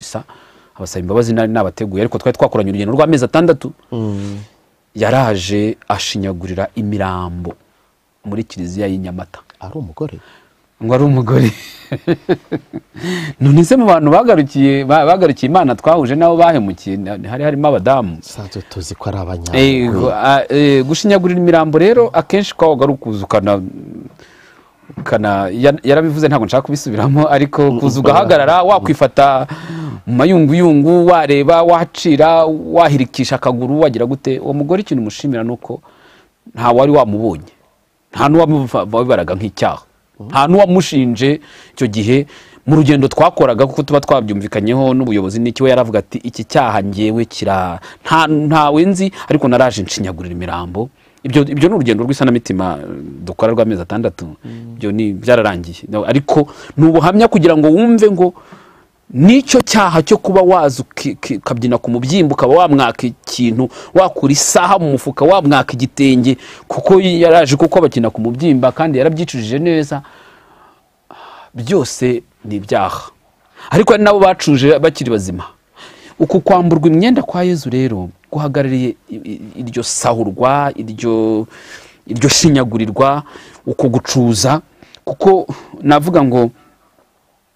misa abasaba imbabazi nari nabateguye ariko twari twakoranye urugendo rw'amezi atandatu yaraje ashinyagurira imirambo muri kiliziya y'i nyamata ari umugore ngo ari umugore none se mu bantu bagarukiye ba- bagarukiye imana twahuje nabo bahemukiye na- hari harimo abadamu sanzwe tuzi ko Eh, ari abanyamaguru gu- a- eh, gushinyagurira imirambo rero akenshi kwabaga ari ukuza ukana ukana ya- yarabivuze ntabwo nshaka kubisubiramo ariko kuza ugahagarara wakwifata mu mayunguyungu wareba wacira wahirikisha akaguru wagira gute uwo mugore ikintu umushimira ni uko nta wari wamubonye nta n'uwabibaraga nk'icyaha nta n'uwamushinje icyo gihe mu rugendo twakoraga kuko tuba twabyumvikanyeho n'ubuyobozi n'iki we yaravuga ati iki cyaha ngewe kira nta ntawe nzi ariko naraje nshinyagurira imirambo ibyo ibyo ni urugendo rw'isanamitima eh, dukora rw'amezi atandatu ibyo ni byararangiye No, ariko ni ubuhamya kugira ngo wumve ngo nicyo cyaha cyo kuba waza uki- ki- ukabyina ku mubyimba ukaba wamwaka ikintu wakura isaha mu mufuka wamwaka igitenge kuko yaraje kuko abakina ku mubyimba kandi yarabyicujije neza byose ni ibyaha ariko hari n'abo bacuje bakiri bazima uku kwamburwa imyenda kwa yezu rero guhagarariye i- i- iryo sahurwa iryo iryo shinyagurirwa uko gucuza kuko navuga ngo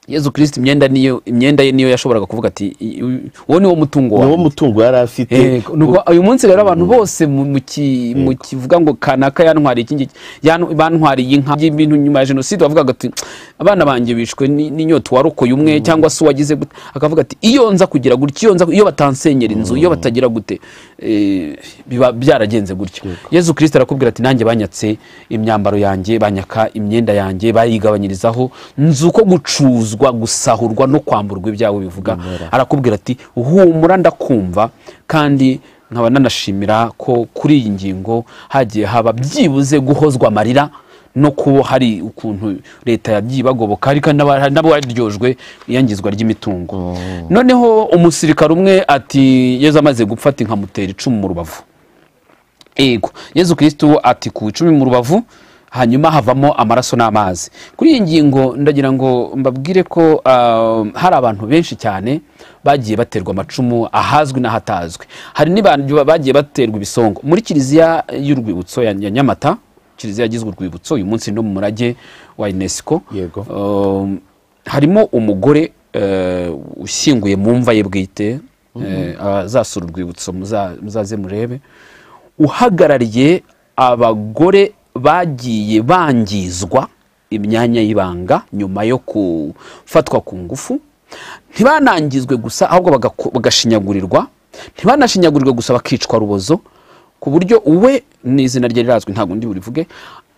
yezu kirisiti imyenda niyo imyenda ye niyo yashoboraga kuvuga ati "I- uyu- uwo ni wo mutungo niwo wawe mutungo yari afite Eh, nuko uyu munsi rero abantu bose mu- mu ki- mu kivuga ngo kanaka yantwariye iki ngiki yanu- bantwariye inka y'ibintu nyuma ya jenoside bavugaga ati abana banjye bishwe ni- n'inyota warokoye umwe cyangwa se uwagize gute akavuga ati iyo nza kugira gutya iyo nza iyo batansenyera inzu iyo batagira gute eh, biba byaragenze gutya yezu kirisita arakubwira ati nanjye banyatse imyambaro yanjye banyaka imyenda yanjye bayigabanyirizaho nzi uko gucuzwa gusahurwa no kwamburwa ibyawe bivuga arakubwira ati humura ndakumva kandi nkaba nanashimira ko kuri iyi ngingo hagiye haba byibuze guhozwa amarira no kuba hari ukuntu leta yagiye ibagoboka ariko n'aba- hari n'abaryojwe iyangizwa ry'imitungo noneho umusirikare umwe ati yezu amaze gupfa ati nkamutera icumu mu rubavu yego yezu kirisitu ati ku icumi mu rubavu hanyuma havamo amaraso n'amazi kuri iyi ngingo ndagira ngo mbabwire ko ah, hari abantu benshi cyane bagiye baterwa amacumu ahazwi n'ahatazwi hari n'abantu bagiye baterwa ibisongo muri kiliziya y'urwibutso ya ya nyamata kiliziya yagizwe urwibutso uyu munsi no mu murage wa unesco Yego. Um, harimo umugore eh, ushyinguye mu mva ye bwite eh, azasura urwibutso muza- muzaze murebe uhagarariye abagore bagiye bangizwa imyanya y'ibanga nyuma yo gufatwa ku ngufu ntibanangizwe gusa ahubwo bagako- bagashinyagurirwa ntibanashinyagurirwe gusa bakicwa rubozo ku buryo uwe ni izina rye rirazwi ntabwo ndi burivuge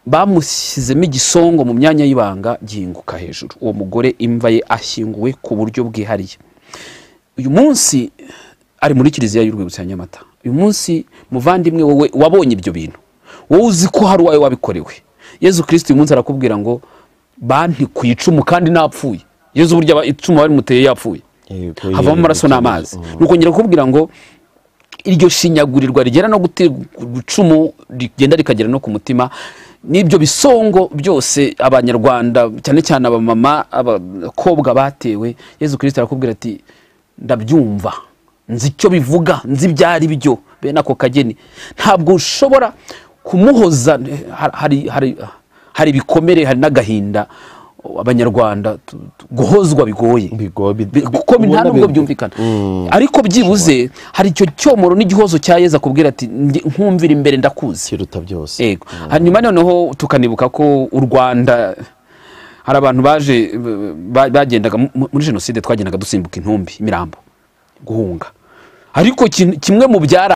bamushyizemo igisongo mu myanya y'ibanga gihinguka hejuru uwo mugore imva ye ashyinguwe ku buryo bwihariye uyu munsi ari muri kiliziya y'urwibutso ya nyamata uyu munsi muvandimwe wowe wabonye ibyo bintu wowe uzi ko hari uwawe wabikorewe yezu kirisiti uyu munsi arakubwira ngo banti ku icumu kandi napfuye yezu burya aba- icumu barimuteye yapfuye Yego, havamo yego, amaraso yego. n'amazi nuko ngira kukubwira ngo iryo shinyagurirwa rigera no guterwa icumu rigenda rikagera no ku mutima n'ibyo bisongo byose abanyarwanda cyane cyane abamama abakobwa batewe yezu kirisita arakubwira ati ndabyumva nzi icyo bivuga nzi ibyo ari byo bene ako kageni ntabwo ushobora kumuhoza hari- hari- hari- hari ibikomere hari n'agahinda abanyarwanda tu- tu- guhozwa bigoye Bigo- bi- Bi- kuko ubona nta nubwo bi- byumvikana ariko byibuze hari icyo cyomoro n'igihozo cya yezu akubwira ati "Ndi- nkumvira imbere ndakuzi kiruta byose yego hanyuma noneho tukanibuka ko u rwanda hari abantu baje ba- bagendaga mu- muri jenoside twagendaga dusimbuka intumbi imirambo guhunga ariko kin- kimwe mu byara